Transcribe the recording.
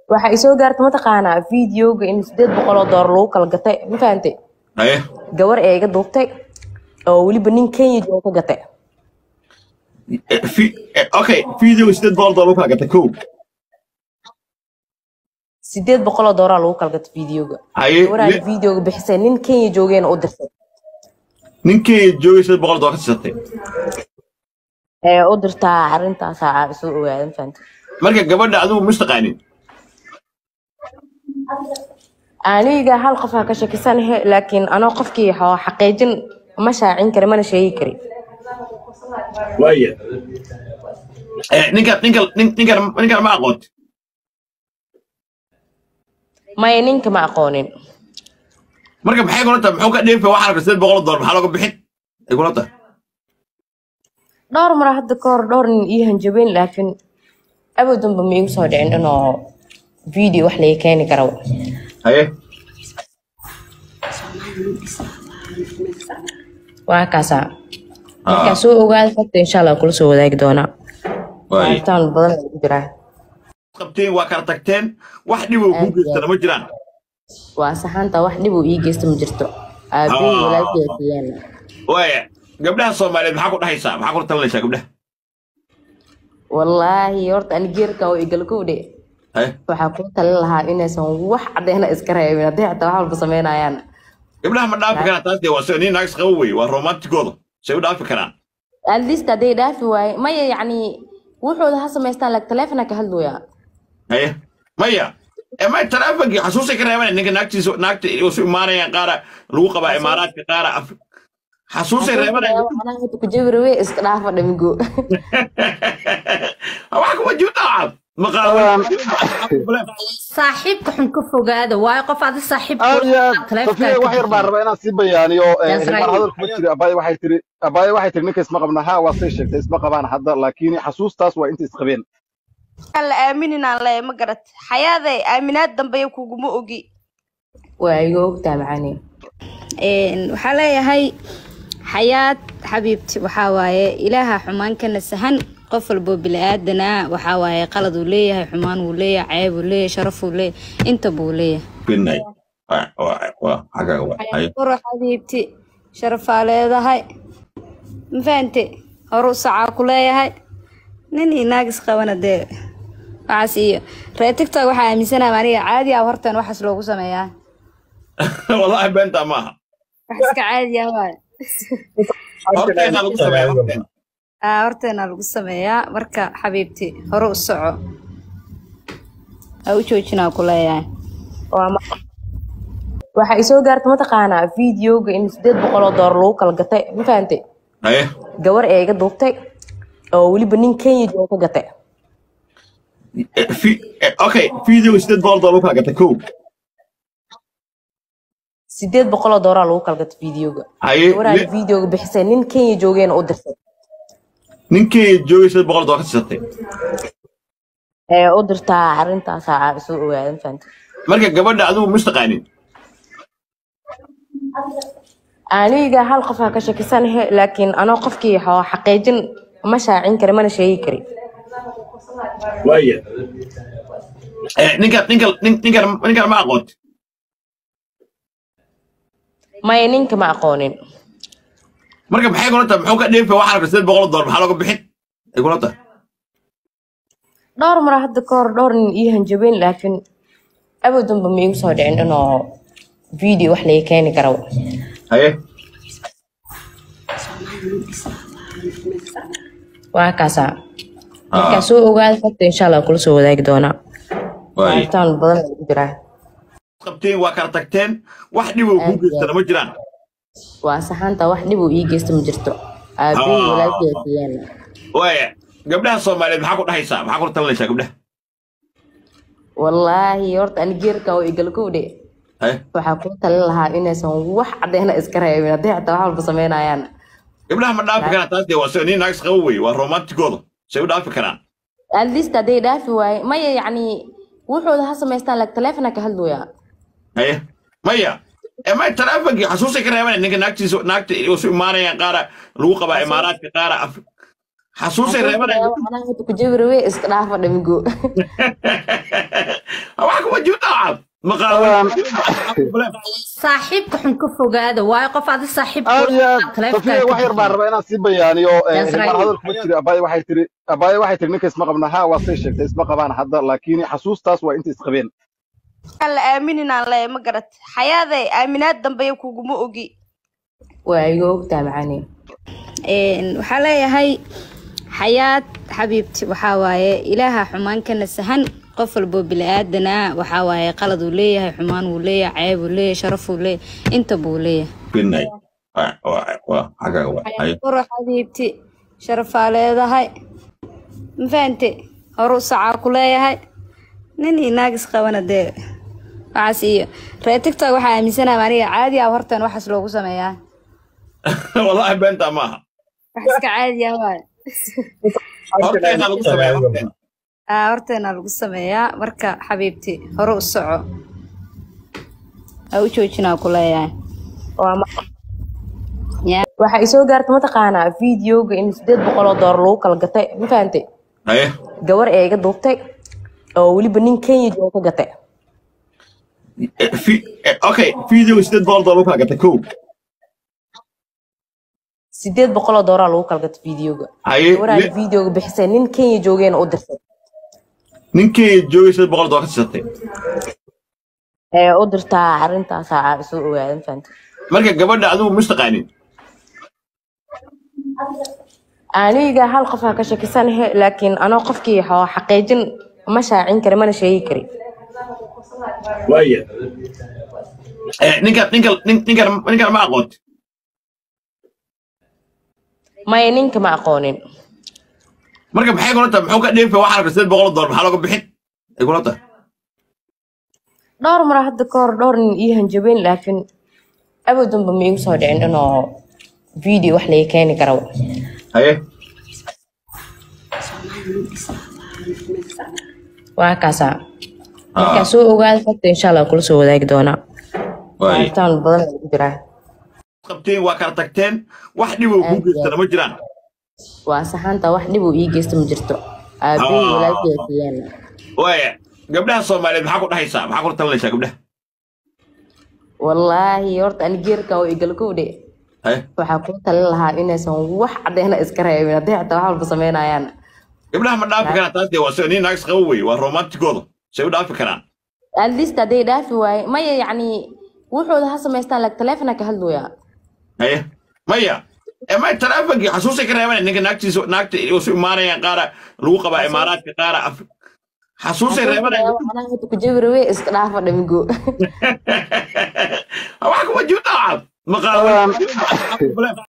waxa ay soo gaarta mataqaanaa videoga in sideed boqol oo doolar lagu kala gatay ma fahantay haye gabar ee iga duubtay oo weliba nin kenya jooga ka gatay Eh, fi- eh, okay video sideed boqol doolar u kala gatay kow sideed boqol oo doolar lagu kala gatay videoga haye gabaraa le- videoga bixisay nin kenya joogeena u dirsay ninkii joogay sideed boqol doolar ka siisatay ee u dirtaa arrintaasa soo ogaada ma fahantay marka gabadha adigu mistaqaanin aniga hal qof ha ka shakisanahe laakiin anoo qofkii xoo xaqiijin ma shaacin kari mana sheegi kari waaya Eh, ninka ninka nin- ninkan ninkan ma aqoonti maya ninka ma aqoonin marka maxay kula tahay muxuu ka dheefa waxaa rabta sideed boqol doolar maxaa looga bixin ay kula tahay dhowr mar hadda ka hor dhowr nin ii hanjabeen laakiin abadanba ma igu soo dhicin inuu video wax laga keeni karo haye waa kaasaa markaa soo ogaada horta insha allah kula soo wadaagi doonaa waaya baaritaan badan ayaa ku jiraa qabteen waa kala tagteen wax dhib oo kuu geystana ma jiraan waa saxaanta wax dhib uu ii geysta ma jirto aabihii Ah. walaalkii siiyaan waaya gabdhaha soomaaliyeed maxaa ku dhahaysaa maxaa kula talinaysaa gabdhaha wallaahi horta ani geerkan oo igalkowdhe haye waxaa kula talin lahaa inaysan wax cadeyna iska reebin haddii xataa wax walba samaynayaan gabdhaha ma dhaafi karaan taas dee waa sida nin naagis qabo wey waa romantigooda say u dhaafi karaan at least hadday dhaafi waaye maya yacni wuxooda ha samaystaan like taleefona ka hadlooyaa haye maya ee may taleefonkii xasuusay ka reebanay ninka naagtiisa naagta isu imaanayaan qaara lagu qabaa imaaraadka qaara af- xasuusay reebanay ku jabirawe iska dhaafa dhamigo wax kuma jirto cad maqaal saaxiibka xun ka fogaada waayo qof adi saaxiib aad iyo aad safiya wax yar baan rabaa inaan sii bayaaniyo eh, Yes, hilmaan right. hadal kuma jiri abaaye waxay tiri abaaye waxay tiri ninka isma qabna ha waa say sheegtay isma qabaan hadda laakiin xasuustaas waa inta isqabeen aan la aaminina le ma garat xayaaday aaminaad dambeya kuguma ogi waa iga ogtaa macani waxaa leeyahay xayaad xabiibti waxaa waaye ilaaha xumaan ka nasahan qof walbo bili-aadana waxaa waaye qalad uu leeyahay xumaan wuu leeyahay ceeb uu leeyahay sharaf uu leeyahay inta buu leeyahay quro xabiibti sharafaa leedahay ma fahante horu sacaa ku leeyahay nin iyo naagis qabana dee waxaas iyo reer tiktok waxaa aaminsanaha aniga caadi ah horteen waxaas loogu sameeyaa wallahi beenta maaha wax iska caadi ah waaye horteena lagu sameeya horteena aa horteena lagu sameeyaa marka xabiibti hore u soco ha u joojinaa ku leeyahay waa ma waxa ay soo gaarta mataqaanaa videoga in sideed boqol oo doolar lagu kala gatay ma fahantay haye gabar ee iga duubtay oo weliba nin kenya jooga ka gatay Eh, fi- eh, okay video sideed boqol doolar u kala gatay kow sideed boqol oo doolar lagu kala gatay videoga haye gabaraa le- videoga bixisay nin kenya joogeena u dirsay ninkii joogay sideed boqol doolar ka siisatay ee u dirtaa arrintaasa soo ogaada ma fahantay marka gabadha adigu mistaqaanin aniga hal qof ha ka shakisanahe laakiin anoo qofkii xoo xaqiijin ma shaacin kari mana sheegi kari waaya Eh, ninka ninka nin- ninkan ninkan ma aqoonti maya ninka ma aqoonin marka maxay kula tahay muxuu ka dheefa waxaa rabta sideed boqol doolar maxaa looga bixin ay kula tahay dhowr mar hadda ka hor dhowr nin ii hanjabeen laakiin abadanba ma igu soo dhicin inuu video wax laga keeni karo haye waa kaasaa markaa soo ogaada horta insha allah kula soo wadaagi doonaa waaya baaritaan badan ayaa ku jiraa qabteen waa kala tagteen wax dhib oo kuu geystana ma jiraan waa saxaanta wax dhib uu ii geysta ma jirto aabihii Ah. walaalkii siiyaan waaya gabdhaha soomaaliyeed maxaa ku dhahaysaa maxaa kula talinaysaa gabdhaha wallaahi horta ani geerkan oo igalkowdhe haye waxaa kula talin lahaa inaysan wax cadeyna iska reebin haddii xataa wax walba samaynayaan gabdhaha ma dhaafi karaan taas dee waa sida nin naagis qabo wey waa romantigooda say u dhaafi karaan at least hadday dhaafi waaye maya yacni wuxooda ha samaystaan like taleefona ka hadlooyaa haye maya ee may taleefonkii xasuusay ka reebanay ninka naagtiisa naagta isu imaanayaan qaara lagu qabaa imaaraadka qaara af- xasuusay reebanay ku jabirawe iska dhaafa dhamigo ma qaawan saaxiibka xun ka fogaada waayo qof adi saaxiib aad iyo aad safiya wax yar baan rabaa inaan sii bayaaniyo That's right. hilmaan hadal kuma jiri abaay waxay tiri abaay waxay tiri ninka isma qabna ha waa say sheegtay isma qabaan hadda laakiin xasuustaas waa inta isqabeen aan la aaminina le ma garat xayaaday aaminaad dambeya kuguma ogi waa iga ogtaa macaani Een, waxaa leeyahay xayaad xabiibti waxaa waaye ilaaha xumaan ka nasahan qof walbo bili-aadan ah waxaa waaye qalad uu leeyahay xumaan wuu leeyahay ceeb uu leeyahay sharaf uu leeyahay inta buu leeyahay Goodnight. Waa waa waa xagaaga waa. Haye. quro xabiibti sharafaa leedahay ma fahante horu sacaa ku leeyahay nin iyo naagis qabana dee waxaas iyo reer tiktok waxaa aaminsanaha aniga caadi ah hortan waxaas loogu sameeyaa Wallahi beenta maaha. wax iska caadi ah waaye Horteena lagu sameeyaa horteena. aa horteena lagu sameeyaa marka xabiibti hore u soco ha u joojinaa ku leeyahay waa ma- yaa waxaa isoo gaarta mataqaanaa videoga in sideed boqol oo doolar lagu kala gatay ma fahantay Haye. gabar ee iga duubtay oo weliba nin kenya jooga ka gatay Eh, fi- eh, Okay, video sideed boqol dollar kala gatay kow. sideed boqol oo doolar lagu kala gatay videoga Haye. gabaraa li- videoga bixisay nin kenya joogeena u dirsay Ninkii joogay sideed boqol dollar ka siisatay. ee u dirtaa arintaasaa soo ogaada ma fahantay Marka gabadha adigu mustaqaanin. aniga hal qof ha ka shakisanahe laakiin anoo qofkii xoo xaqiijin ma shaacin kari mana sheegi kari Waaya. Eh, ninka ninka nin- ninkan ninkan ma aqoon. maya ninka ma aqoonin Marka maxay kula tahay muxuu ka dheefay waxa rabay sideed boqol dollar maxaa looga bixin? Ay kula tahay. dhowr mar hadda ka hor dhowr nin ii hanjabeen laakiin abadanba ma igu soo dhicin inuu video wax laga keeni karo Haye. waa kaasaa markaa soo ogaada horta insha allah kula soo wadaagi doonaa Waaya. baaritaan badan ayaa ku jiraa Qabteen waa kala tagteen wax dhib oo ku geystana ma jiraan. waa saxaanta wax dhib uu ii geysta ma jirto aabahii Ah. walaalkii siiyeen Waaya. Gabdhaha Soomaaliyeed maxaa ku dhahaysaa? Maxaa kula talinaysaa gabdhaha? wallaahi horta ani geerkan oo igala kowdhe Haye. waxaa kula talin lahaa inaysan wax cadeyna iska reebin haddii xataa wax walba sameynayaan gabdhaha ma dhaafi karaan taas dee waa sida nin naagis qabo wey waa romantigooda say u dhaafi karaan at least hadday dhaafi waaye maya yacni wuxooda ha samaystaan like taleefona ka hadlooyaa haye maya ee may taleefonkii xasuusay ka reeban ninka naagtiisa naagta isu imaanayaan qaara lagu qabaa imaaraadka qaara af xasuusay reebanayaan ku jabi rabe iska dhaafa dhamigo wax kuma jirto maqaawan